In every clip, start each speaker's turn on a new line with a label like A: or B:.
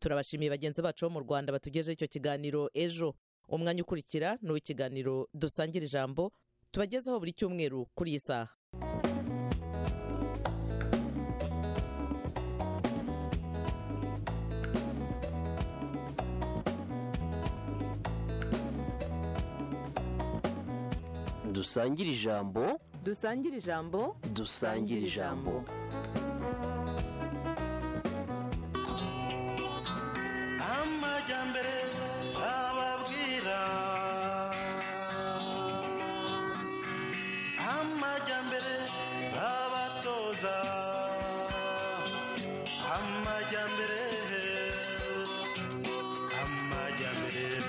A: turabashimiye bagenzi bacu bo mu rwanda batugejeho icyo kiganiro ejo umwanya ukurikira ni uw'ikiganiro dusangira ijambo tubagezaho buri cyumweru kuri iyi saha
B: dusangire ijambo
C: dusangire ijambo
B: dusangire ijambo
D: amajyambere ababwira amajyambere abatoza amajyambere amajyambere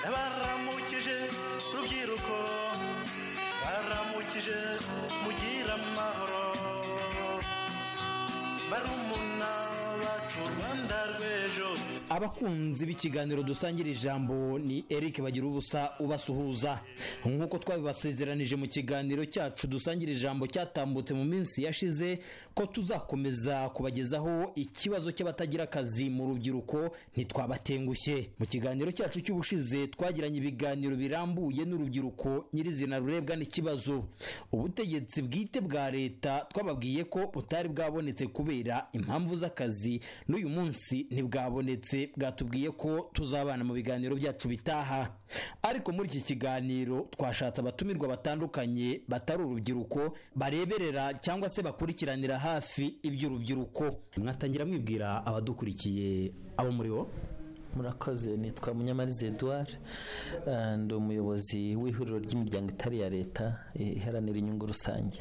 D: baramukije rubyiruko baramukije mugira amahoro barumuna bacu rwanda rw'ejo
E: abakunzi b'ikiganiro dusangira ijambo ni eric bagira ubusa ubasuhuza nk'uko twabibasezeranije mu kiganiro cyacu dusangira ijambo cyatambutse mu minsi yashize ko tuzakomeza kubagezaho ikibazo cy'abatagira akazi mu rubyiruko ntitwabatengushye mu kiganiro cyacu cy'ubushize twagiranye ibiganiro birambuye n'urubyiruko nyirizina rurebwa n'ikibazo ubutegetsi bwite bwa leta twababwiye ko butari bwabonetse kubera impamvu z'akazi n'uyu munsi ntibwabonetse bwatubwiye ko tuzabana mu biganiro byacu bitaha ariko muri iki kiganiro twashatse abatumirwa batandukanye batari urubyiruko bareberera cyangwa se bakurikiranira hafi iby'urubyiruko mwatangira mwibwira abadukurikiye abo muri bo
F: murakoze nitwa munyamariza edouard eh, ndi umuyobozi w'ihuriro ry'imiryango itari iya leta eh, iharanira inyungu rusange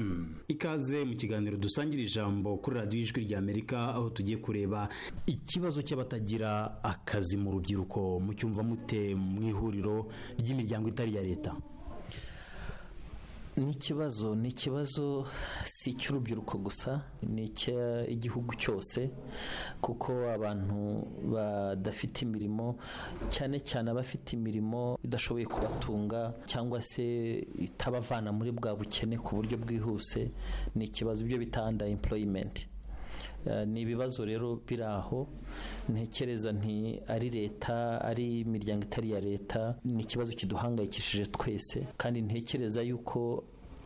E: ikaze mu kiganiro dusangira ijambo kuri radiyo ijwi rya amerika aho tugiye kureba ikibazo cy'abatagira akazi mu rubyiruko mucyumva mute mu ihuriro ry'imiryango itari iya leta
F: ni ikibazo ni ikibazo si icy'urubyiruko gusa ni icy'igihugu cyose kuko abantu badafite imirimo cyane cyane abafite imirimo idashoboye kubatunga cyangwa se itabavana muri bwa bukene ku buryo bwihuse ni ikibazo ibyo bita under employment Eh, ni ibibazo rero biri aho ntekereza nti ari leta ari imiryango itari iya leta ni ikibazo kiduhangayikishije twese kandi ntekereza yuko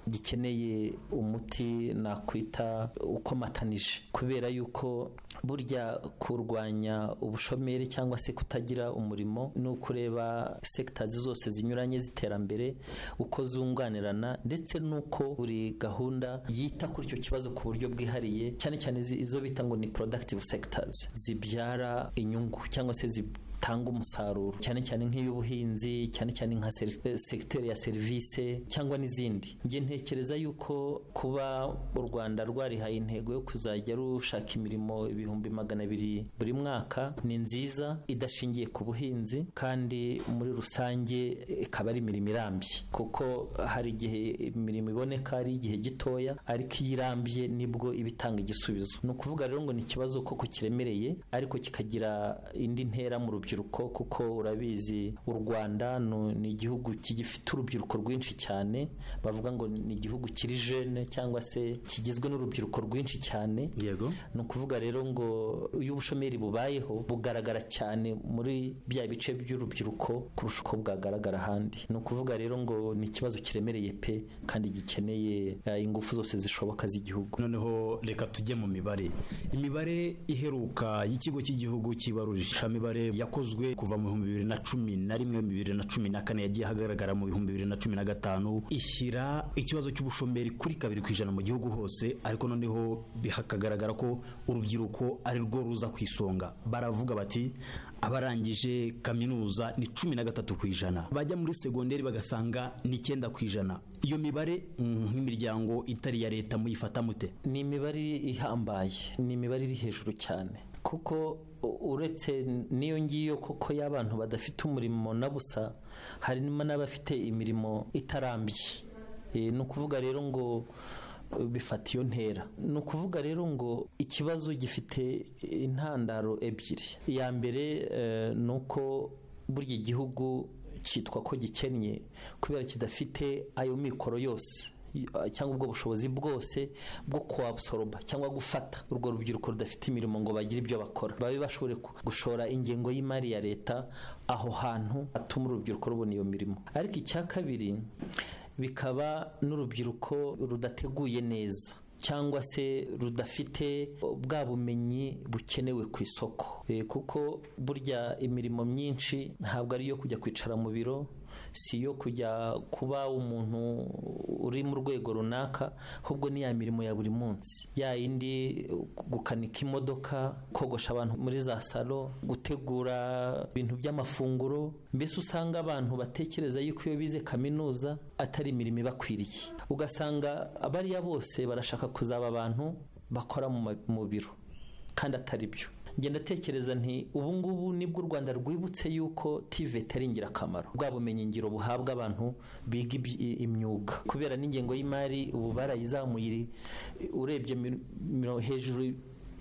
F: gikeneye umuti nakwita ukomatanije kubera yuko burya kurwanya ubushomeri cyangwa se kutagira umurimo ni ukureba sekitazi zose zinyuranye z'iterambere uko zunganirana ndetse n'uko buri gahunda yita kuri icyo kibazo ku buryo bwihariye cyane cyane izi- izo bita ngo ni productive sectors zibyara inyungu cyangwa se zib tanga umusaruro cyane cyane nk'iy'ubuhinzi cyane cyane nka seri- eh, segiteri ya serivisi cyangwa n'izindi njye ntekereza yuko kuba u rwanda rwarihaye intego yo kuzajya rushaka imirimo ibihumbi magana abiri buri mwaka ni nziza idashingiye ku buhinzi kandi muri rusange eh, ikaba ari imirimo irambye kuko hari igihe imirimo iboneka ari igihe gitoya ariko iyo irambye nibwo iba itanga igisubizo ni ukuvuga rero ngo ni ikibazo koko kiremereye ariko kikagira indi ntera mu rubyiruko kuko urabizi u rwanda nu- ni igihugu gifite urubyiruko rwinshi cyane bavuga ngo ni igihugu kiri jene cyangwa se kigizwe n'urubyiruko rwinshi cyane
E: yego
F: ni ukuvuga rero ngo iyo ubushomeri bubayeho bugaragara cyane muri bya bice by'urubyiruko kurusha uko bwagaragara ahandi ni ukuvuga rero ngo ni ikibazo kiremereye pe kandi gikeneye eh, ingufu zose zishoboka z'igihugu
E: noneho reka tujye mu mibare imibare iheruka y'ikigo cy'igihugu cy'ibarurishamibare yakozwe kuva mu bihumbi bibiri na cumi na rimwe bibiri na cumi na kane yagiye ahagaragara mu bihumbi bibiri na cumi na gatanu ishyira ikibazo cy'ubushomeri kuri kabiri ku ijana mu gihugu hose ariko noneho hakagaragara ko urubyiruko ari rwo ruza ku isonga baravuga bati abarangije kaminuza ni cumi na gatatu ku ijana bajya muri segonderi bagasanga ni icyenda ku ijana iyo mibare mm, nk'imiryango itari iya leta muyifata mute
F: ni imibare ihambaye ni imibare iri hejuru cyane kuko u- uretse n'iyo ngiyo koko y'abantu badafite umurimo na busa harimo n'abafite imirimo itarambye Eh, ni ukuvuga rero ngo eh, bifata iyo ntera ni ukuvuga rero ngo ikibazo gifite intandaro ebyiri iya mbere eh, ni uko burya igihugu cyitwa ko gikennye kubera kidafite ayo mikoro yose cyangwa ubwo bushobozi bwose bwo kuwabusoroba cyangwa gufata urwo rubyiruko rudafite imirimo ngo bagire ibyo bakora babe bashobore ku- gushora ingengo y'imari ya leta aho hantu hatuma urubyiruko rubona iyo mirimo ariko icya kabiri bikaba n'urubyiruko rudateguye neza cyangwa se rudafite bwa bumenyi bukenewe ku isoko Eh, kuko burya imirimo myinshi ntabwo ari iyo kujya kwicara mu biro si iyo kujya kuba umuntu uri mu rwego runaka ahubwo ni ya mirimo ya buri munsi ya yindi gukanika imodoka kogosha abantu muri za salo gutegura ibintu by'amafunguro mbese usanga abantu batekereza yuko iyo bize kaminuza atari imirimo ibakwiriye ugasanga abariya bose barashaka kuzaba abantu bakora mu ma- mu biro kandi atari byo ngenda tekereza nti ubu ngubu nibwo u rwanda rwibutse yuko tiveti ari ingirakamaro bwa bumenyingiro buhabwa abantu biga iby- i- imyuga kubera n'ingengo y'imari ubu barayizamuye iri- urebye mi- miro- hejuru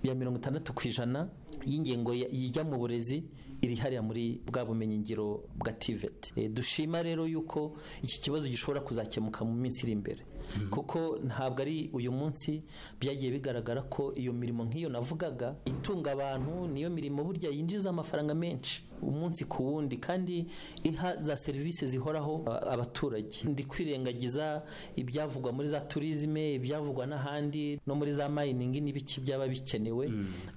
F: ya mirongo itandatu ku ijana y'ingengo ya- ijya mu burezi iri hariya muri bwa bumenyingiro bwa tiveti Eh, dushima rero yuko iki kibazo gishobora kuzakemuka mu minsi iri imbere kuko ntabwo ari uyu munsi byagiye bigaragara ko iyo mirimo nk'iyo navugaga itunga abantu niyo mirimo burya yinjiza amafaranga menshi umunsi ku wundi kandi iha za serivisi zihoraho a- abaturage ndi kwirengagiza ibyavugwa muri za turizime ibyavugwa n'ahandi no muri za mayiningi n'ibiki byaba bikenewe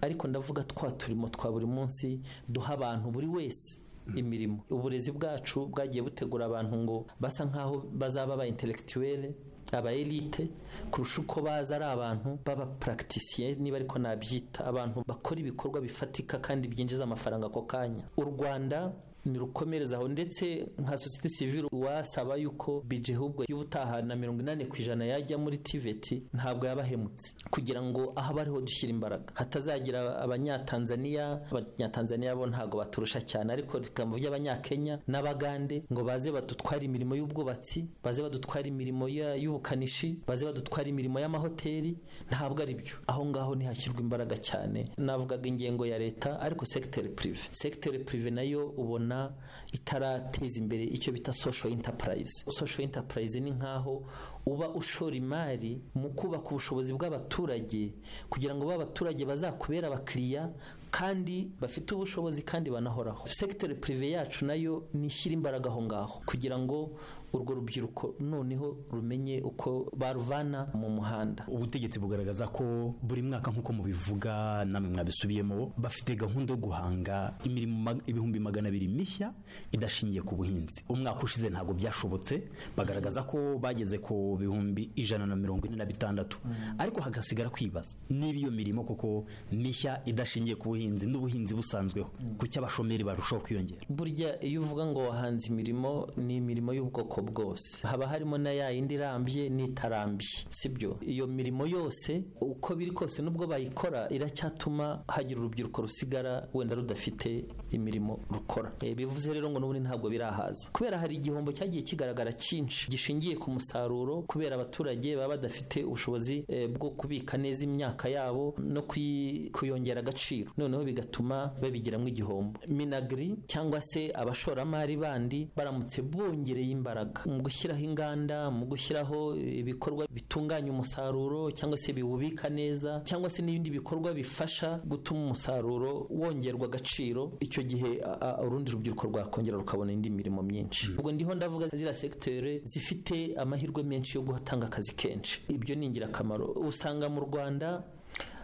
F: ariko ndavuga twa turimo twa buri munsi duha abantu buri wese imirimo uburezi bwacu bwagiye butegura abantu ngo basa nkaho bazaba aba intellectuelle aba elite kurusha uko baza ari abantu baba practicien niba ariko nabyita abantu bakora ibikorwa bifatika kandi byinjiza amafaranga ako kanya u rwanda nirukomereza aho ndetse nka sosiyete sivile wasaba yuko bije ahubwo y'ubutaha na mirongo inani ku ijana yajya muri tiveti ntabwo yabahemutse kugira ngo aho bariho dushyira imbaraga hatazagira abanyatanzaniya abanyatanzaniya bo ntabwo baturusha cyane ariko rikamu ry'abanyakenya n'abagande ngo baze badutware imirimo y'ubwubatsi baze badutware imirimo ya- y'ubukanishi baze badutware imirimo y'amahoteli ntabwo ari byo aho ngaho ntihashyirwa imbaraga cyane navugaga ingengo ya leta ariko sekiteri pirive sekiteri pirive nayo ubona itarateza imbere icyo bita sosho intapurayizi sosho intapurayizi ni nkaho uba ushora imari mu kubaka ubushobozi bw'abaturage kugira ngo ba baturage bazakubera abakiriya kandi bafite ubushobozi kandi banahoraho sekiteri pirive yacu nayo nishyira imbaraga aho ngaho kugira ngo urwo rubyiruko noneho rumenye uko baruvana mu muhanda
C: ubutegetsi bugaragaza ko buri mwaka nk'uko mubivuga namwe mwabisubiyemo bafite gahunda yo guhanga imirimo mag- ibihumbi magana abiri mishya idashingiye ku buhinzi umwaka ushize ntabwo byashobotse bagaragaza ko bageze ku bihumbi ijana na mirongo ine na bitandatu ariko hagasigara kwibaza niba iyo mirimo koko mishya idashingiye ku buhinzi n'ubuhinzi busanzweho kuki abashomeri barushaho kwiyongera
F: burya iyo uvuga ngo wahanze imirimo ni imirimo y'ubwoko bwose haba harimo na ya yindi irambye n'itarambye sibyo iyo mirimo yose uko biri kose nubwo bayikora iracyatuma hagira urubyiruko rusigara wenda rudafite imirimo rukora Eh, bivuze rero ngo n'ubundi ntabwo birahaza kubera hari igihombo cyagiye kigaragara cyinshi gishingiye ku musaruro kubera abaturage baba badafite ubushobozi eh, bwo kubika neza imyaka yabo no kuyi- kuyongera agaciro noneho bigatuma babigiramo igihombo minagiri cyangwa se abashoramari bandi baramutse bongereye imbaraga mu gushyiraho inganda mu gushyiraho ibikorwa bitunganya umusaruro cyangwa se biwubika neza cyangwa se n'ibindi bikorwa bifasha gutuma umusaruro wongerwa agaciro icyo gihe a- a- urundi rubyiruko rwakongera rukabona indi mirimo myinshi ubwo ndiho ndavuga ziriya segiteri zifite amahirwe menshi yo guhatanga akazi kenshi ibyo ni ingirakamaro usanga mu rwanda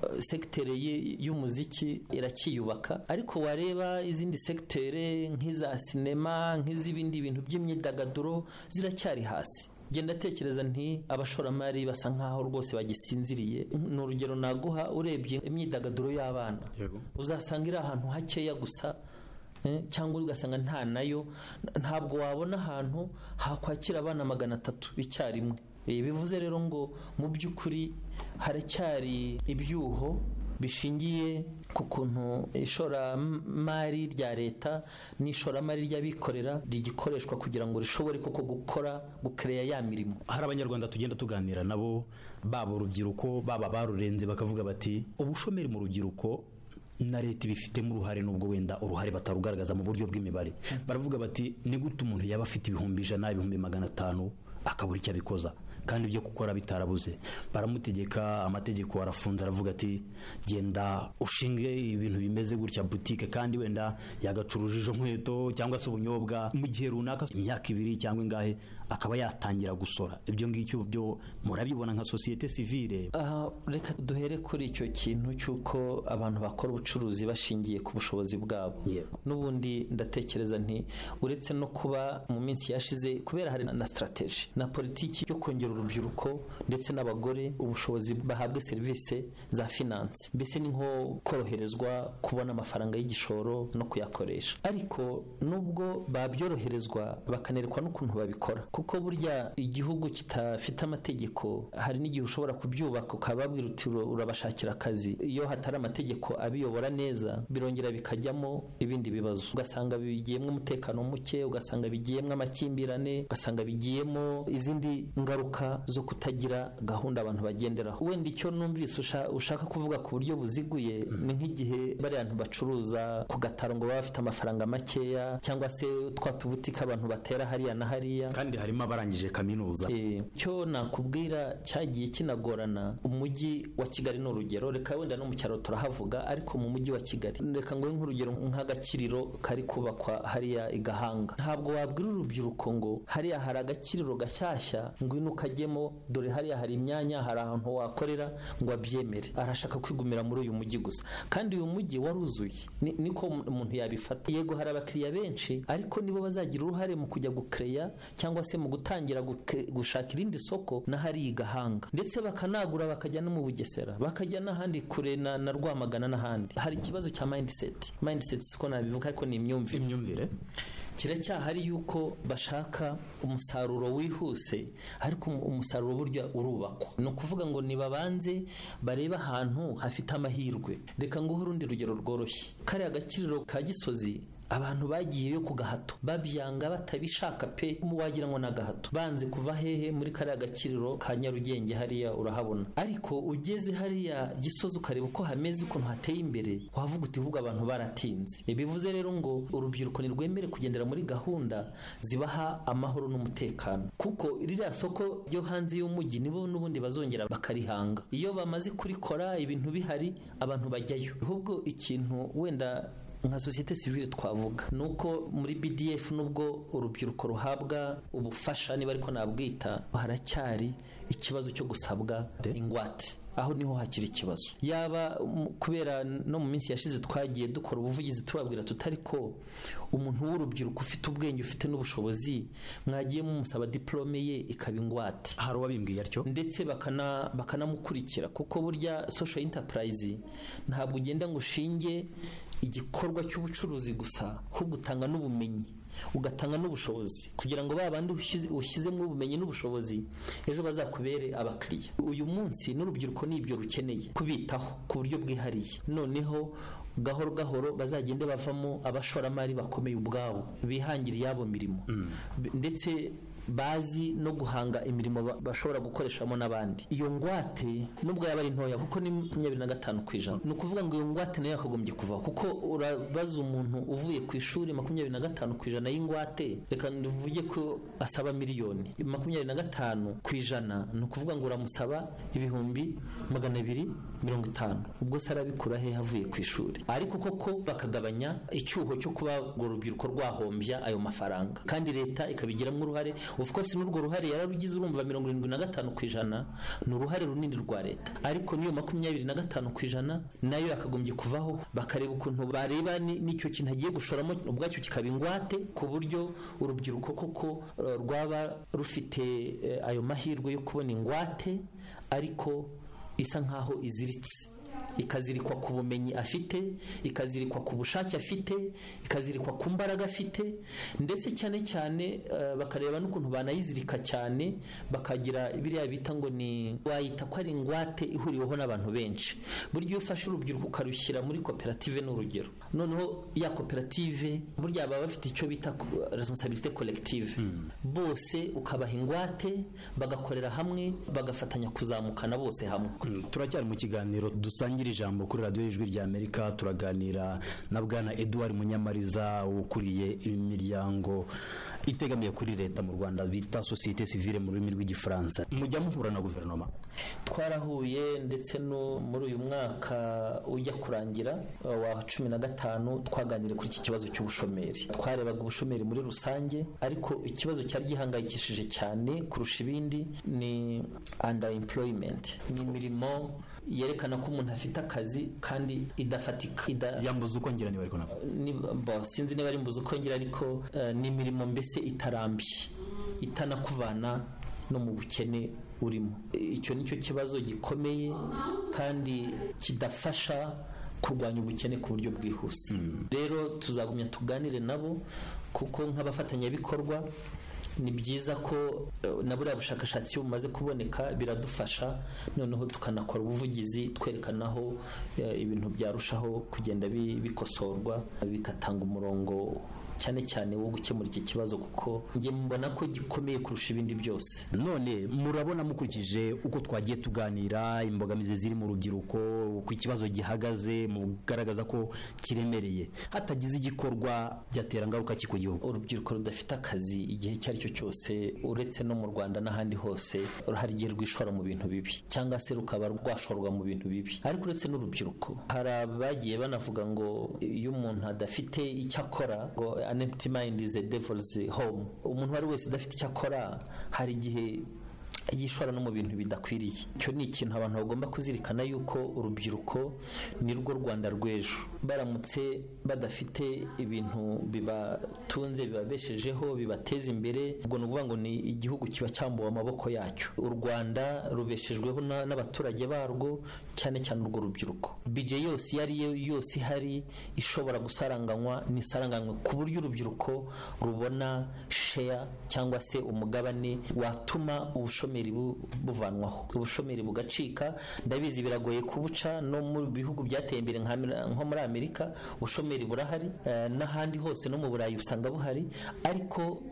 F: Uh, sekiteri y- y'umuziki irakiyubaka ariko wareba izindi sekiteri nk'iza sinema nk'iz'ibindi bintu by'imyidagaduro ziracyari hasi genda tekereza nti abashoramari basa nkaho rwose bagisinziriye ni urugero naguha urebye imyidagaduro y'abana uzasanga iri ahantu hakeya gusa eh, cyangwa ugasanga nta nayo ntabwo wabona ahantu hakwakira abana magana atatu icyarimwe Eh, bivuze rero ngo mu by'ukuri haracyari ibyuho bishingiye ku kuntu ishoramari rya leta n'ishoramari ry'abikorera rigikoreshwa kugira ngo rishobore koko gukora gukereya ya mirimo
C: hari abanyarwanda tugenda tuganira nabo baba urubyiruko baba barurenze bakavuga bati ubushomeri mu rubyiruko na leta ibifitemo uruhare n'ubwo wenda uruhare batarugaragaza mu buryo bw'imibare baravuga bati ni gute umuntu yaba afite ibihumbi ijana ibihumbi magana atanu akabura icyo abikoza kandi ibyo gukora bitarabuze baramutegeka amategeko arafunze aravuga ati genda ushinge ibintu bimeze gutya butike kandi wenda yagacuruje izo nkweto cyangwa se ubunyobwa mu gihe runaka imyaka ibiri cyangwa ingahe akaba yatangira gusora ibyo ngibyo byo murabibona nka sosiyete sivire
F: Aha, reka duhere kuri icyo kintu cy'uko abantu bakora ubucuruzi bashingiye ku bushobozi bwabo
C: Yego.
F: n'ubundi ndatekereza nti uretse no kuba mu minsi yashize kubera hari na sitarateji na politiki yo kongera urubyiruko ndetse n'abagore ubushobozi bahabwe serivisi za finanse mbese ni nko koroherezwa kubona amafaranga y'igishoro no kuyakoresha ariko nubwo babyoroherezwa bakanerekwa n'ukuntu babikora kuko burya igihugu kidafite amategeko hari n'igihe ushobora kubyubaka ukababwira uti "Ura- urabashakira akazi iyo hatari amategeko abiyobora neza birongera bikajyamo ibindi bibazo ugasanga bigiyemo umutekano muke ugasanga bigiyemo amakimbirane ugasanga bigiyemo izindi ngaruka zo kutagira gahunda abantu bagenderaho wenda icyo numvise usha- ushaka kuvuga ku buryo buziguye ni nk'igihe bariya bantu bacuruza ku gataro ngo baba bafite amafaranga makeya cyangwa se twa tubutika abantu batera hariya na hariya
C: kandi harimo abarangije kaminuza
F: Eh, cyo nakubwira cyagiye kinagorana umujyi wa kigali ni urugero reka wenda no mu cyaro turahavuga ariko mu mujyi wa kigali reka ngo nk'urugero nk'agakiriro kari kubakwa hariya i gahanga ntabwo wabwira urubyiruko ngo hariya hari agakiriro gashyashya ngwino ukajyemo dore hariya hari imyanya hari ahantu wakorera ngo abyemere arashaka kwigumira muri uyu mujyi gusa kandi uyu mujyi waruzuye Ni- niko umuntu yabifata yego hari abakiriya benshi ariko nibo bazagira uruhare mu kujya gukereya cyangwa se mu gutangira guke- gushaka irindi soko n'ahari i gahanga ndetse bakanagura bakajya no mu bugesera bakajya n'ahandi kure na, na rwamagana n'ahandi hari ikibazo cya mindset mindset siko nabivuga ariko ni imyumvire
C: imyumvire
F: kiracyahari yuko bashaka umusaruro wihuse ariko um- umusaruro burya urubakwa ni ukuvuga ngo nibabanze barebe ahantu hafite amahirwe reka nguhe urundi rugero rworoshye kariya agakiriro ka gisozi abantu bagiyeyo ku gahato babyanga batabishaka pe wagira ngo ni agahato banze kuva hehe muri kariya gakiriro ka nyarugenge hariya urahabona ariko ugeze hariya gisozi ukareba uko hameze ukuntu hateye imbere wavuga uti ahubwo abantu baratinze bivuze rero ngo urubyiruko ntirwemere kugendera muri gahunda zibaha amahoro n'umutekano kuko ririya soko ryo hanze y'umujyi nibo n'ubundi bazongera bakarihanga iyo bamaze kurikora ibintu bihari abantu bajyayo ahubwo ikintu wenda nka sosiyete sivile twavuga ni uko muri bdf nubwo urubyiruko ruhabwa ubufasha niba ariko nabwita haracyari ikibazo cyo gusabwa ingwate aho niho hakiri ikibazo yaba mm, kubera no mu minsi yashize twagiye dukora ubuvugizi tubabwira tutari ko umuntu w'urubyiruko ufite ubwenge ufite n'ubushobozi mwagiye mumusaba diplome ye ikaba ingwate
C: hari uwabimbwiye atyo
F: ndetse bakana bakanamukurikira kuko burya social enterprise ntabwo ugenda ngo ushinge igikorwa cy'ubucuruzi gusa ahubwo utanga n'ubumenyi ugatanga n'ubushobozi kugira ngo ba bandi ushyize- ushyizemo ubumenyi n'ubushobozi ejo bazakubere abakiriya uyu munsi n'urubyiruko ni ibyo rukeneye kubitaho ku buryo bwihariye noneho gahoro gahoro bazagende bavamo abashoramari bakomeye ubwabo bihangira iyabo mirimo B- ndetse bazi no guhanga imirimo ba- bashobora gukoreshamo n'abandi iyo ngwate nubwo yaba ari ntoya kuko ni makumyabiri na gatanu ku ijana ni ukuvuga ngo iyo ngwate nayo yakagombye kuvaho kuko urabaza umuntu uvuye ku ishuri makumyabiri na gatanu ku ijana y'ingwate reka tuvuge ko asaba miliyoni makumyabiri na gatanu ku ijana ni ukuvuga ngo uramusaba ibihumbi magana abiri mirongo itanu ubwo se arabikura he avuye ku ishuri ariko koko bakagabanya icyuho cyo kuba urwo rubyiruko rwahombya ayo mafaranga kandi leta ikabigiramo uruhare of course n'urwo ruhare yararugize urumva mirongo irindwi na gatanu ku ijana ni uruhare runini rwa leta ariko n'iyo makumyabiri na gatanu ku ijana nayo yakagombye kuvaho bakareba ukuntu bareba ni- n'icyo kintu agiye gushoramo ubwacyo kikaba ingwate ku buryo urubyiruko koko eh, rwaba rufite eh, ayo mahirwe yo kubona ingwate ariko isa nkaho iziritse ikazirikwa ku bumenyi afite ikazirikwa ku bushake afite ikazirikwa ku mbaraga afite ndetse cyane cyane eh, bakareba n'ukuntu banayizirika cyane bakagira biriya bita ngo ni wayita ko ari ingwate ihuriweho n'abantu benshi burya iyo ufashe urubyiruko ukarushyira muri koperative ni urugero noneho ya koperative burya baba bafite icyo bita responsabilité collective bose ukabaha ingwate bagakorera hamwe bagafatanya kuzamukana bose hamwe
C: Mm, turacyari mu kiganiro dusangira dusangira ijambo kuri radiyo y'ijwi rya amerika turaganira na bwana eduard munyamariza ukuriye imiryango itegamiye kuri leta mu rwanda bita sosiyete sivile mu rurimi rw'igifaransa mujya muhura na guverinoma
F: twarahuye ndetse no muri uyu mwaka ujya kurangira uh, wa cumi na gatanu twaganiriye kuri iki kibazo cy'ubushomeri twarebaga ubushomeri muri rusange ariko ikibazo cyari gihangayikishije cyane kurusha ibindi ni underemployment ni imirimo yerekana ko umuntu afite akazi kandi idafatika ida-
C: yambuze uko ngira niba ariko navuga
F: ni- bo, sinzi niba ari mbuze uko ngira ariko eh, ni imirimo mbese itarambye itanakuvana no mu bukene urimo icyo ni cyo kibazo gikomeye kandi kidafasha kurwanya ubukene ku buryo bwihuse rero tuzagumya tuganire nabo kuko nk'abafatanyabikorwa ni byiza ko eh, na buriya bushakashatsi iyo bumaze kuboneka biradufasha noneho tukanakora ubuvugizi twerekana aho eh, ibintu byarushaho kugenda bi- bikosorwa bigatanga umurongo cyane cyane wo gukemura iki kibazo kuko njye mbona ko gikomeye kurusha ibindi byose
C: none murabona mukurikije uko twagiye tuganira imbogamizi ziri mu rubyiruko uko ikibazo gihagaze mu kugaragaza ko kiremereye hatagize igikorwa byatera ngaruka ki ku gihugu
F: urubyiruko rudafite akazi igihe icyo ari cyo cyose uretse no mu rwanda n'ahandi hose hari igihe rwishora mu bintu bibi cyangwa se rukaba rwashorwa mu bintu bibi ariko uretse n'urubyiruko hari abagiye banavuga ngo iyo umuntu adafite icyo akora ngo an empty mind is a devil's home umuntu uwo ari we wese udafite icyo akora hari igihe yishora no mu bintu bidakwiriye icyo ni ikintu abantu bagomba kuzirikana yuko urubyiruko ni rwo rwanda rw'ejo baramutse badafite ibintu bibatunze bibabeshejeho bibateza imbere ubwo ni ukuvuga ngo ni igihugu kiba cyambuwe amaboko yacyo u rwanda rubeshejweho na- n'abaturage barwo cyane cyane urwo rubyiruko bije yose iyo ari yo yose ihari ishobora gusaranganywa n'isaranganywa ku buryo urubyiruko rubona sheya cyangwa se umugabane watuma ubushomeri bu- buvanwaho ubushomeri bugacika ndabizi biragoye kubuca no mu bihugu byateye imbere nka Ameri- nko muri amerika ubushomeri burahari eh, n'ahandi hose no mu burayi usanga buhari ariko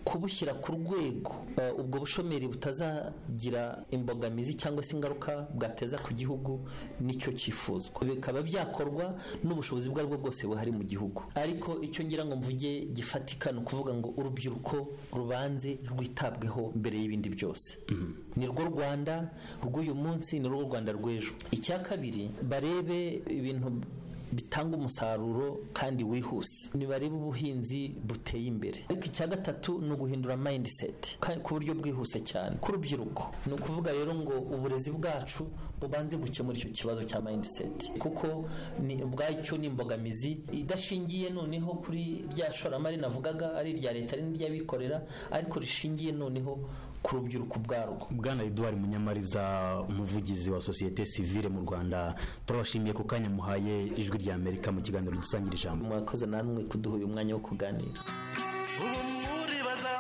F: kubushyira ku rwego eh, ubwo bushomeri butazagira imbogamizi cyangwa se ingaruka bwateza ku gihugu nicyo cyifuzwa bikaba byakorwa n'ubushobozi ubwo ari bwo bwose buhari mu gihugu ariko icyo ngira ngo mvuge gifatika ni ukuvuga ngo urubyiruko rubanze rwitabweho mbere y'ibindi byose ni rwo rwanda rw'uyu munsi ni rwo rwanda rw'ejo icya kabiri barebe ibintu bitanga umusaruro kandi wihuse nibarebe ubuhinzi buteye imbere ariko icya gatatu ni uguhindura mayindiseti ku buryo bwihuse cyane ku rubyiruko ni ukuvuga rero ngo uburezi bwacu bubanze gukemura icyo kibazo cya mayindiseti kuko ni ubwacyo ni imbogamizi idashingiye noneho kuri rya shoramari navugaga ari irya leta ari n'iry'abikorera ariko rishingiye noneho ku rubyiruko ubwarwo
C: bwana eduard munyamariza umuvugizi wa sosiyete sivile mu rwanda turabashimiye ku kanya muhaye ijwi rya amerika mu kiganiro dusangira ijambo
F: mwakoze namwe kuduha uyu mwanya wo kuganira
D: ubu muribaza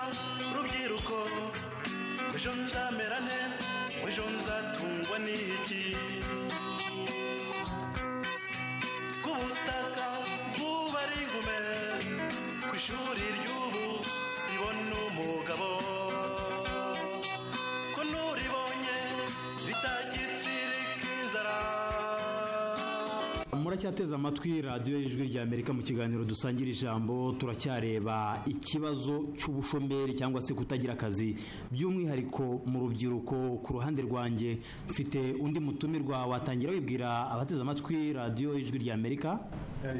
D: rubyiruko ejo nzamera nte ejo nzatungwa n'iki ku butaka bw'ubari ingume ku ishuri ry'ubu ribona umugabo ko n'uribonye bitagitsirika inzara
E: muracyateze amatwi radiyo y'ijwi rya amerika mu kiganiro dusangira ijambo turacyareba ikibazo cy'ubushomeri cyangwa se kutagira akazi by'umwihariko mu rubyiruko ku ruhande rwanjye mfite undi mutumirwa watangira wibwira abateze amatwi radiyo y'ijwi rya amerika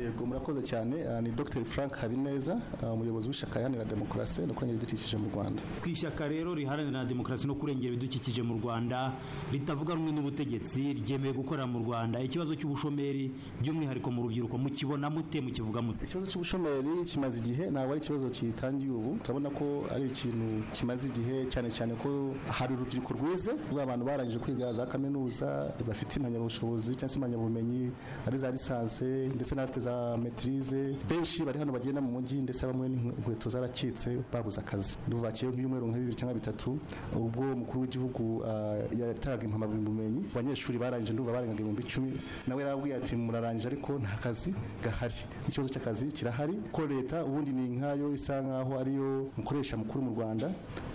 G: yego murakoze cyane Ah, ni dr frank habineza ah, umuyobozi w'ishyaka iharanira demokarasi no kurengera ibidukikije mu rwanda
E: ku ishyaka rero riharanira demokarasi no kurengera ibidukikije mu rwanda ritavuga rumwe n'ubutegetsi ryemewe gukorera mu rwanda ikibazo cy'ubushomeri by'umwihariko mu rubyiruko mukibona mute mukivuga mute
G: ikibazo cy'ubushomeri kimaze igihe ntabwo ari ikibazo kitangiye ubu turabona ko ari ikintu kimaze igihe cyane cyane ko hari urubyiruko rwize rwa abantu barangije kwiga za kaminuza bafite impamyabushobozi cyangwa se impamyabumenyi ari za lisansi ndetse na n'abafite za metirize benshi bari hano bagenda mu mujyi ndetse bamwe n'inkweto zaracitse babuze akazi duvakiye nk'ibyumweru nka bibiri cyangwa bitatu ubwo umukuru w'igihugu ah, yatanga impamyabumenyi abanyeshuri barangije ndumva barengaga ibihumbi icumi nawe yarababwiye ati murarangije ariko nta kazi gahari ikibazo cy'akazi kirahari ko leta ubundi ni nkayo isa nkaho ariyo mukoresha mukuru mu rwanda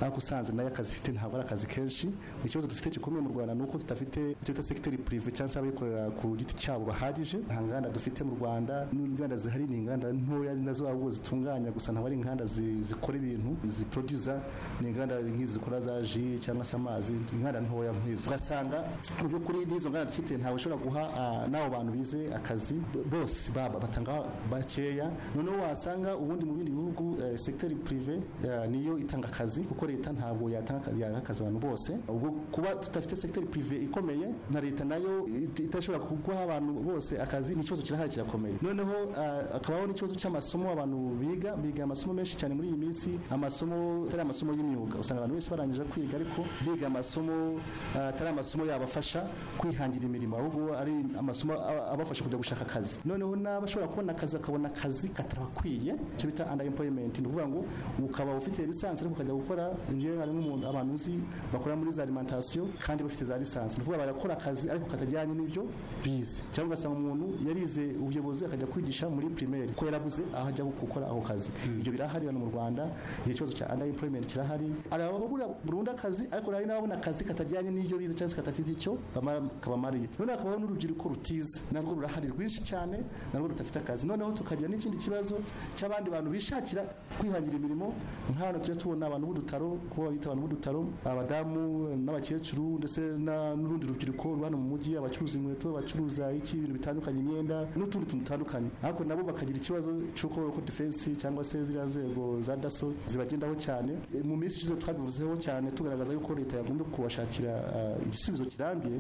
G: ariko usanze nayo akazi ifite ntabwo ari akazi kenshi ikibazo dufite gikomeye mu rwanda ni uko tudafite icyo bita sekiteri purive cyangwa se abikorera ku giti cyabo bahagije nta nganda dufite mu rwanda n'inganda zihari ni inganda ntoya nazo ahubwo zitunganya gusa ntabwo ari inganda zi- zikora ibintu ziproduza ni inganda nk'izi zikora za ji cyangwa se amazi inganda ntoya nk'izo ugasanga mu by'ukuri n'izo nganda dufite ntawe ushobora guha ah, n'abo bantu bize akazi b- bose baba batanga bakeya noneho wasanga ubundi mu bindi bihugu eh, sekiteri purive eh, niyo itanga akazi kuko leta ntabwo yatanga akazi- yaha akazi abantu bose ubwo kuba tudafite sekiteri purive ikomeye na leta nayo it- itashobora kuguha abantu bose akazi ni ikibazo kirahari kirakomeye noneho ah, hakabaho n'ikibazo cy'amasomo abantu biga biga amasomo menshi cyane muri iyi minsi amasomo atari amasomo y'imyuga usanga abantu benshi barangije kwiga ariko biga amasomo ah, atari amasomo yabafasha kwihangira imirimo ahubwo ari amasomo a- abafasha kujya gushaka akazi noneho n'abashobora kubona akazi akabona akazi katabakwiye icyo bita underemployment ni ukuvuga ngo ukaba ufite lisansi ariko ukajya gukora njyewe hari nk'umuntu abantu uzi bakora muri za alimentation kandi bafite za lisansi ni ukuvuga barakora akazi ariko katajyanye n'ibyo bize cyangwa ugasanga umuntu yarize ubuyobozi akajya kwigisha muri primaire ko yarabuze aho ajya gukora ako kazi ibyo birahari hano mu rwanda igihe ikibazo cya underemployment kirahari hari ababura burundu akazi ariko hari n'ababona akazi katajyanye n'ibyo bize cyangwa se katafite icyo bamara- kabamariye noneho hakabaho n'urubyiruko rutize narwo rurahari rwinshi cyane narwo rudafite akazi noneho tukagira n'ikindi kibazo cy'abandi bantu bishakira kwihangira imirimo nka hano tujya tubona abantu b'udutaro ko babita abantu b'udutaro abadamu n'abakecuru ndetse na- n'urundi rubyiruko ruba hano mu mujyi abacuruza inkweto abacuruza iki ibintu bitandukanye imyenda n'utundi tuntu dutandukanye ariko nabo bakagira ikibazo cy'uko roko defense cyangwa se ziriya nzego za daso zibagendaho cyane E, mu minsi ishize twabivuzeho cyane tugaragaza yuko leta yagomba kubashakira ah, igisubizo kirambye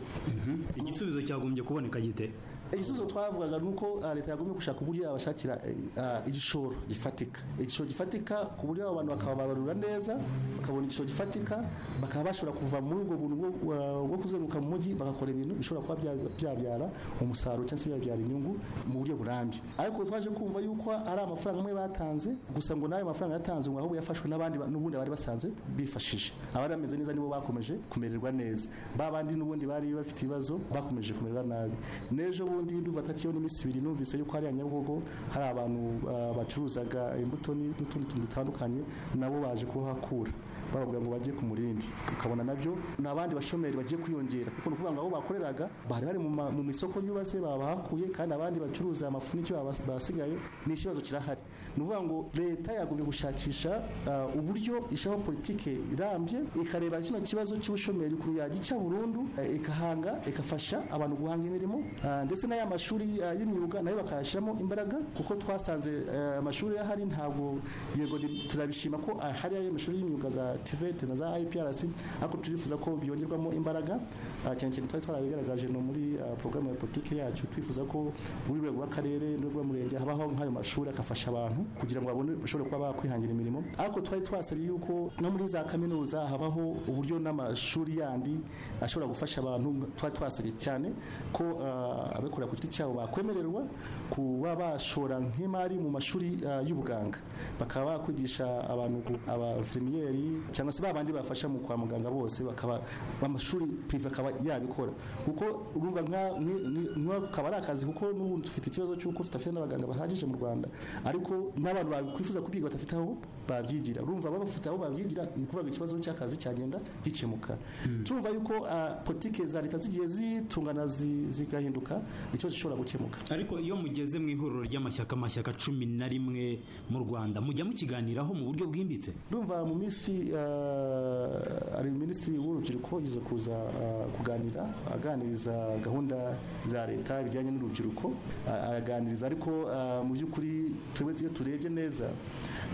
C: igisubizo cyagombye kuboneka gite
G: igisubizo twavugaga ni uko ah, leta yagomba gushaka uburyo yabashakira eh, ah, igishoro gifatika igishoro gifatika ku buryo abo bantu bakababarura neza bakabona igishoro gifatika bakaba bashobora kuva muri ubwo buntu bwo- bwa- bwo kuzenguruka mu mujyi bagakora ibintu bishobora kuba bya- byabyara umusaruro cyangwa se byabyara inyungu mu buryo burambye ariko twaje kumva yuko ari amafaranga amwe batanze gusa ngo n'ayo mafaranga yatanze ngo ahubwo yafashwe n'abandi ba- n'ubundi bari basanze bifashije abari bameze neza nibo bakomeje kumererwa neza ba bandi n'ubundi bari bafite ibibazo bakomeje kumererwa nabi n'ejo bundi ndumva atakiyeho n'iminsi ibiri numvise yuko hariya nyabugogo hari abantu ah, bacuruzaga imbuto ni- n'utundi tuntu dutandukanye nabo baje kuhakura bavuga ngo bajye ku murindi ukabona nabyo ni abandi bashomeri bagiye kwiyongera kuko ni ukuvuga ngo abo bakoreraga bari bari mu ma- mu isoko ryubatse babahakuye kandi abandi bacuruza amafuniki babas- basigaye ni ikibazo kirahari ni ukuvuga ngo leta yagombye gushakisha ah, uburyo ishyiraho politike irambye ikareba kino kibazo cy'ubushomeri ukuntu yagica burundu eh, ikahanga ikafasha abantu guhanga imirimo ah, ndetse n'aya mashuri ah, y'imyuga nayo bakayashyiramo imbaraga kuko twasanze eh, amashuri ahari ntabwo yego ni- turabishima ko ahari ayo mashuri y'imyuga za TVET na za IPRC ariko turifuza ko byongerwamo imbaraga ah, cyane cyane twari twarabigaragaje no muri ah, porogaramu ya politiki yacu twifuza ko muri rwego rw'akarere n'urwego rw'umurenge habaho nk'ayo mashuri afasha abantu kugira ngo babone bashobore kuba bakwihangira imirimo ariko twari twasabye yuko no muri za kaminuza habaho uburyo n'amashuri yandi ashobora gufasha abantu twari twasabye cyane ko ah, abikorera ku giti cyabo bakwemererwa kuba bashora nk'imari mu mashuri ah, y'ubuganga bakaba bakwigisha abantu gu- abaverimiyeri cyangwa se babandi bafasha mu kwa muganga bose bakaba amashuri prive akaba yabikora kuko urumva nka- ni- ni- nka- kaba ari akazi kuko n'ubundi dufite ikibazo cy'uko tudafite n'abaganga bahagije mu rwanda ariko n'abantu bakwifuza kubyiga badafite aho babyigira urumva babafite aho babyigira ni ukuvuga ngo ikibazo cy'akazi cyagenda gikemuka turumva yuko ah, politike za leta zigiye zitungana zi- zigahinduka ikibazo gishobora gukemuka
C: ariko iyo mugeze mu ihuriro ry'amashyaka amashyaka cumi na rimwe mu rwanda mujya mukiganiraho mu buryo bwimbitse
G: ndumva mu minsi eh, hari minisitiri w'urubyiruko yigeze kuza eh, kuganira aganiriza gahunda za leta bijyanye n'urubyiruko a- araganiriza ariko eh, mu by'ukuri twebwe iyo turebye neza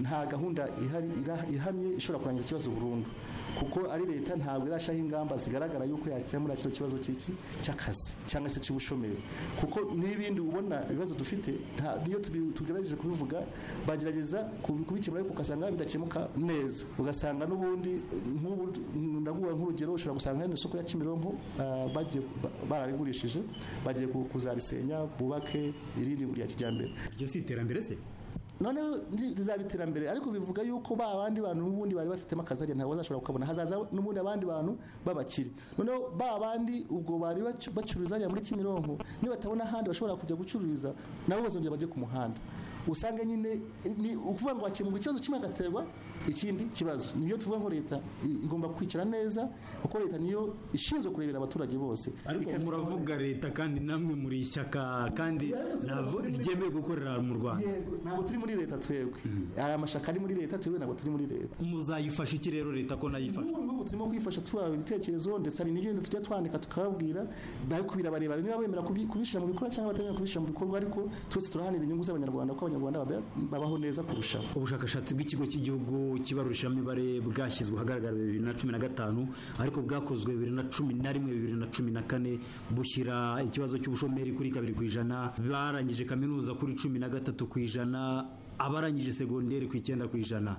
G: nta gahunda ihari ira- ihamye ishobora kurangiza ikibazo burundu kuko ari leta ntabwo irashaho ingamba zigaragara yuko yakemura kino kibazo cy'iki cy'akazi cyangwa se cy'ubushomeri kuko n'ibindi ubona ibibazo dufite nta- niyo tubi- tugerageje kubivuga bagerageza kubi- kubikemura ariko ugasanga bidakemuka neza ugasanga n'ubundi eh, nk'ubu ndaguha nk'urugero ushobora gusanga hari isoko ya Kimironko ah, bagiye ba- bararigurishije bagiye ku- kuzarisenya bubake irindi rya kijyambere
E: iryo si iterambere se
G: noneho ndi- rizaba iterambere ariko bivuga yuko ba bandi bantu n'ubundi bari bafitemo akazi hariya ntabwo bazashobora kukabona hazaza n'ubundi abandi bantu b'abakire noneho ba bandi ubwo bari bacu- bacururiza hariya muri kimironko nibatabona ahandi bashobora kujya gucururiza nabo bazongera bajye ku muhanda usange nyine ni ukuvuga ngo hakemurwa ikibazo kimwe hagaterwa ikindi kibazo niyo tuvuga ngo leta i- igomba kwicara neza kuko leta niyo ishinzwe kurebera abaturage bose
E: ariko
G: Ikabisaba-
E: muravuga leta kandi namwe muri ishyaka kandi ntabwo ryemewe gukorera mu rwanda
G: Yego, ntabwo turi muri leta twebwe hari amashaka ari muri leta twebwe ntabwo turi muri leta
E: muzayifasha iki rero leta ko nayifasha
G: n'ubu ngubu turimo kwifasha tubaha ibitekerezo ndetse hari n'ibindi tujya twandika tukababwira ariko birabareba niba bemera kubi- kubishyira mu bikorwa cyangwa batemera kubishyira mu bikorwa ariko twese turahanira inyungu z'abanyarwanda ko abanyarwanda baba- babaho neza kurushaho
E: ubushakashatsi bw'ikigo cy'igihugu cy'ibarurishamibare bwashyizwe ahagaragara bibiri na cumi na gatanu ariko bwakozwe bibiri na cumi na rimwe bibiri na cumi na kane bushyira ikibazo cy'ubushomeri kuri kabiri ku ijana barangije kaminuza kuri cumi na gatatu ku ijana abarangije segonderi ku icyenda ku ijana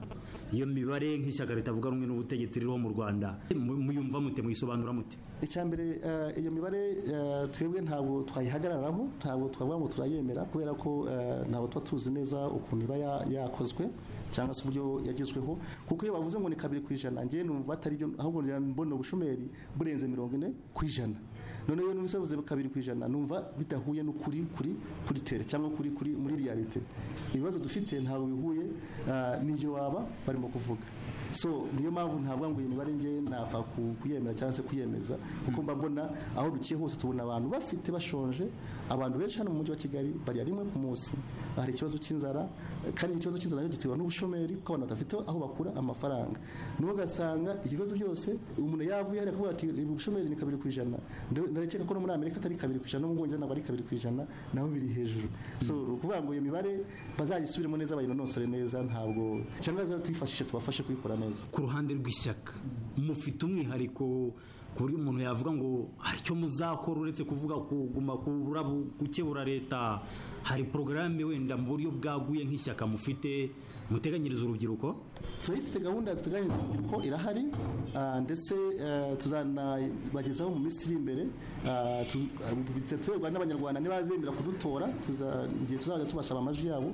E: iyo mibare nk'ishyaka ritavuga rumwe n'ubutegetsi ririho mu rwanda mu- muyumva mute muyisobanura mute
G: icya mbere eh, iyo mibare eh, twebwe ntabwo twayihagararaho ntabwo twavuga ngo turayemera kubera ko eh, ntabwo tuba tuzi neza ukuntu iba ya- yakozwe cyangwa se uburyo yagezweho kuko iyo bavuze ngo ni kabiri ku ijana njyewe numva atari byo ahubwo ngira mbona ubushomeri burenze mirongo ine ku ijana noneho iyo numvise bavuze kabiri ku ijana numva bidahuye n'ukuri kuri kuri tere cyangwa kuri kuri muri realite ibibazo dufite ntabwo bihuye eh, n'iyo waba barimo kuvuga so niyo mpamvu ntavuga ngo iyi mibare ngewe napfa ku- kuyemera cyangwa se kuyemeza kuko mba mbona aho duciye hose tubona abantu bafite bashonje abantu benshi hano mu mujyi wa kigali barya rimwe ku munsi hari ikibazo cy'inzara kandi ikibazo cy'inzara nacyo giterwa n'ubushomeri kuko abantu badafite aho bakura amafaranga niho ugasanga ibibazo byose umuntu yavuye hariya akavuga ati ubushomeri ni kabiri ku ijana Nde- ndarekeka ko no muri amerika atari kabiri ku ijana no mu bwongereza ntabwo ari kabiri ku ijana naho biri hejuru so ni ukuvuga ngo iyo mibare bazayisubiremo neza bayinonosore neza ntabwo cyangwa zatwifashishe tubafashe kuyikora neza
E: ku ruhande rw'ishyaka mufite umwihariko ku buryo umuntu yavuga ngo hari icyo muzakora uretse kuvuga kuguma kurabo gukebura leta hari porogaramu wenda mu buryo bwaguye nk'ishyaka mufite muteganyiriza urubyiruko
G: turayifite gahunda duteganyije ko irahari ah, ndetse eh, tuzanabagezaho mu minsi iri imbere ah, tu- ah, bizaterwa n'abanyarwanda ntibazemera kudutora tuza- igihe tuzajya tubasaba amajwi yabo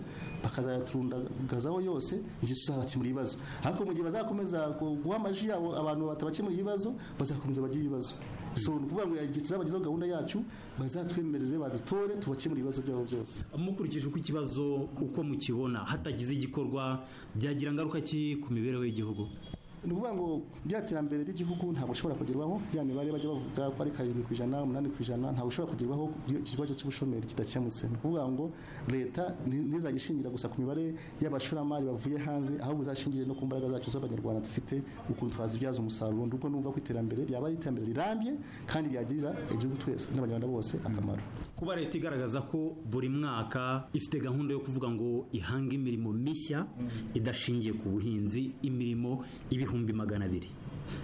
G: bakazayaturundagazaho yose igihe tuzabakemura ibibazo ariko mu gihe bazakomeza gu- guha amajwi yabo abantu batabakemura ibibazo bazakomeza bagire ibibazo so ni ukuvuga ngo igihe tuzabagezaho gahunda yacu bazatwemerere badutore tubakemure ibibazo byabo byose
E: mukurikije uko ikibazo uko mukibona hatagize igikorwa byagira ingaruka ki ku mibereho y'igihugu
G: ni ukuvuga ngo rya terambere ry'igihugu ntabwo ushobora kugerwaho ya mibare bajya bavuga ko ari karindwi ku ijana umunani ku ijana ntabwo ushobora kugerwaho iyo iki kibazo cy'ubushomeri kidakemutse ni ukuvuga ngo leta ni- ntizajya ishingira gusa ku mibare y'abashoramari bavuye hanze ahubwo izashingire no ku mbaraga zacu z'abanyarwanda dufite ukuntu twazibyaza umusaruro nubwo numva ko iterambere ryaba ari iterambere rirambye kandi ryagirira igihugu twese n'abanyarwanda bose akamaro
E: kuba leta igaragaza ko buri mwaka ifite gahunda yo kuvuga ngo ihanga imirimo mishya idashingiye ku buhinzi imirimo ibihumbi magana abiri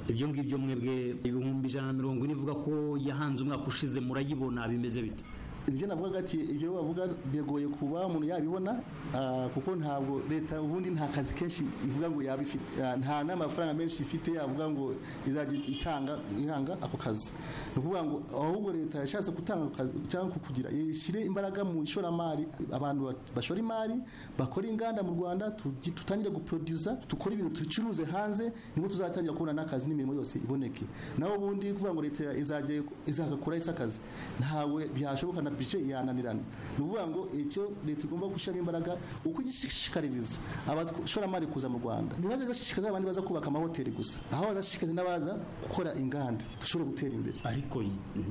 E: ibyo ngibyo mwebwe ibihumbi ijana na mirongo ine ivuga ko yahanze umwaka ushize murayibona bimeze bite
G: ibyo navugaga ati ibyo bavuga biragoye kuba umuntu yabibona ah, kuko ntabwo leta ubundi nta kazi kenshi ivuga ngo yabifite ah, nta n'amafaranga menshi ifite yavuga ngo izajya itanga ihanga ako kazi ni ukuvuga ngo ahubwo leta yashatse gutanga ako kazi cyangwa kukugira ishyire imbaraga mu ishoramari abantu ba- bashora imari bakora inganda mu rwanda tugi- tutangire guproduza dukore ibintu tubicuruze hanze nibwo tuzatangira kubona n'akazi n'imirimo yose iboneke naho ubundi kuvuga ngo leta izajya izagakora isa akazi ntawe byashoboka na bije yananirana ni ukuvuga ngo icyo leta igomba gushyiramo imbaraga uko igishishikariza abashoramari kuza mu rwanda ntibajye bashishikariza abandi baza kubaka amahoteli gusa aho bazashishikariza n'abaza gukora inganda dushobora gutera imbere
E: ariko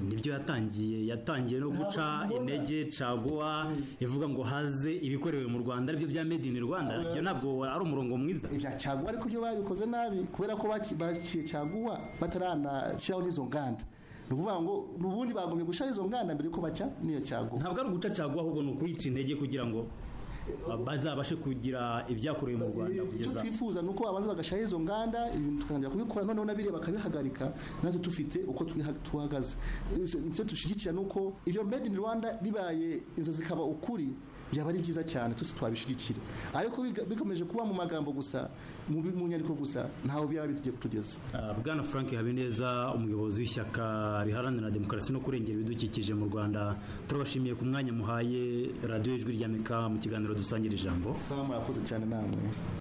E: nibyo yatangiye yatangiye no guca intege caguwa ivuga ngo haze ibikorewe mu rwanda aribyo bya made in rwanda ibyo ntabwo ari umurongo mwiza
G: ibya caguwa ariko byo babikoze nabi kubera ko baki- baciye caguwa bataranashyiraho n'izo nganda ni ukuvuga ngo ubundi bagomye gushyiraho izo nganda mbere yuko bacya n'iyo caguwa
E: ntabwo ari uguca caguwa ahubwo ni ukuyica intege kugira ngo
H: bazabashe kugira ibyakorewe mu rwanda
G: icyo
H: kugeza
G: twifuza ni uko babanza bagashyiraho izo nganda ibintu tukatangira kubikora noneho na biriya bakabihagarika natwe dufite uko twiha- tuhagaze Ese- icyo dushyigikira ni uko ibyo made in rwanda bibaye inzu zikaba ukuri byaba ari byiza cyane twese twabishyigikira ariko biga- bikomeje kuba mu magambo gusa mu bi- mu nyandiko gusa ntaho byaba bitugiye kutugeza
H: Ah, bwana frank habineza umuyobozi w'ishyaka riharanira demokarasi no kurengera ibidukikije mu rwanda turabashimiye ku mwanya muhaye radiyo ijwi ry'ameka mu kiganiro dusangira ijambo
G: sawa murakoze cyane namwe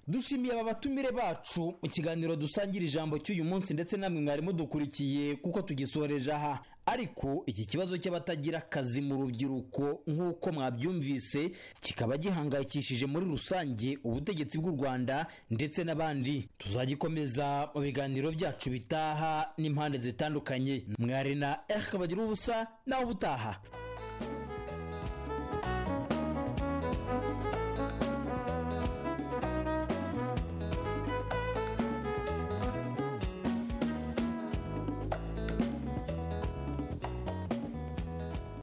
E: dushimiye aba batumire bacu mu kiganiro dusangira ijambo cy'uyu munsi ndetse namwe mwari mudukurikiye kuko tugisoreje aha ariko iki kibazo cy'abatagira akazi mu rubyiruko nk'uko mwabyumvise kikaba gihangayikishije muri rusange ubutegetsi bw'u rwanda ndetse n'abandi tuzagikomeza mu biganiro byacu bitaha n'impande zitandukanye mwari na eric bagira ubusa nawe ubutaha